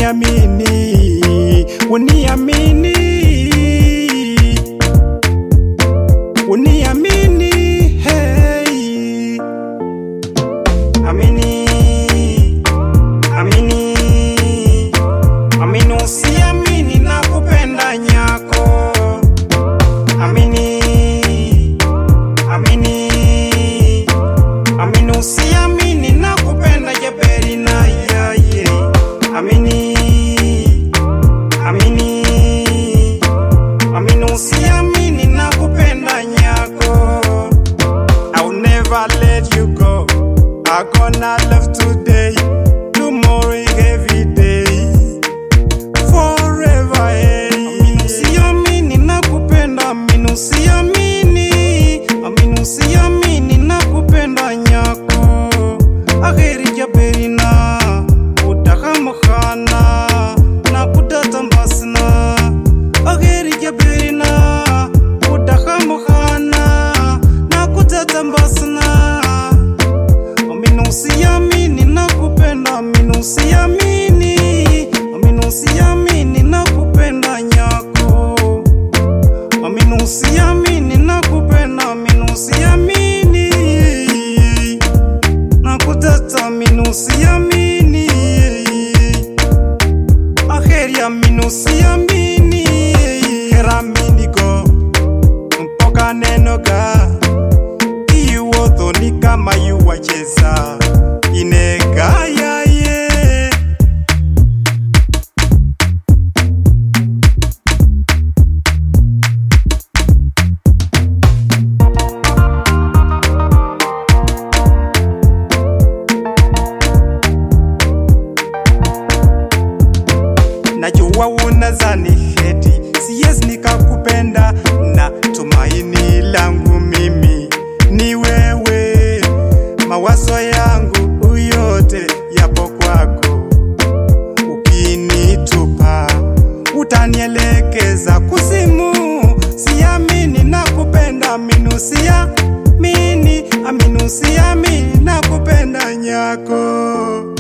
uniamini, uniamini, uniamini, hey. Amini, amini, amini, usiamini na kupenda nyako. Amini, amini, amini, usiamini na kupenda jeberi na yaye. Amini, amini, amini, usiamini na kupenda nyako. I'll never let you go. I gonna love today, tomorrow, every day, forever. Hey. Amini usiamini na kupenda, amini usiamini, amini usiamini na kupenda nyako. Akheri jaberina, utahamkhana na kutatambasna. Akheri jaberina, utahamkhana na kutatambasna. Amini usiamini na kupenda, amini usiamini, amini usiamini na kupenda nyako. Amini usiamini na kupenda, amini usiamini na kutata, amini usiamini aheri, amini usiamini heramini go mpoka neno ga iwuotho ni kama yuwacheza inegayaye najua unazani heti siyes nikakupenda na tumaini langu mimi ni wewe mawazo yangu yote yapo kwako ukinitupa utanielekeza kusimu siamini na kupenda minusia mini aminusiamini na kupenda nyako